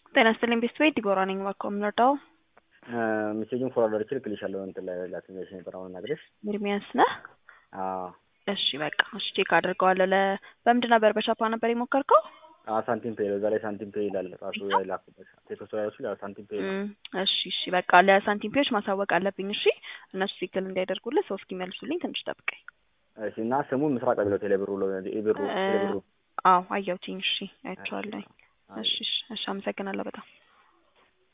ጤና ይስጥልኝ ቤተሰቤ ዲቦራ ነኝ። እባክዎ የምንረዳው ሜሴጁን ፎርዋርድ አድርጌ እልክልሻለሁ እንትን ላይ ላትነሽ ነበር አሁን ነግሬሽ። ኤርሚያስ ነህ? አዎ እሺ በቃ እሺ ቼክ አድርገዋለሁ። ለ በምንድን ነበር በቻፓ ነበር የሞከርከው? አዎ ሳንቲም ፔይ በዛ ላይ ሳንቲም ፔይ ይላል ራሱ ላይ ላኩበት ቴክስት ላይ ራሱ ሳንቲም ፔይ ይላል። እም፣ እሺ እሺ በቃ ለሳንቲም ፔዎች ማሳወቅ አለብኝ። እሺ እነሱ ትክክል እንዲያደርጉልህ ሰው እስኪመልሱልኝ ትንሽ ጠብቀኝ። እሺ እና ስሙ ምስራቅ አብሎ ቴሌብሩ ኢብሩ ቴሌብሩ አዎ አየሁትኝ። እሺ አይቼዋለሁ። እሺ እሺ እሺ አመሰግናለሁ በጣም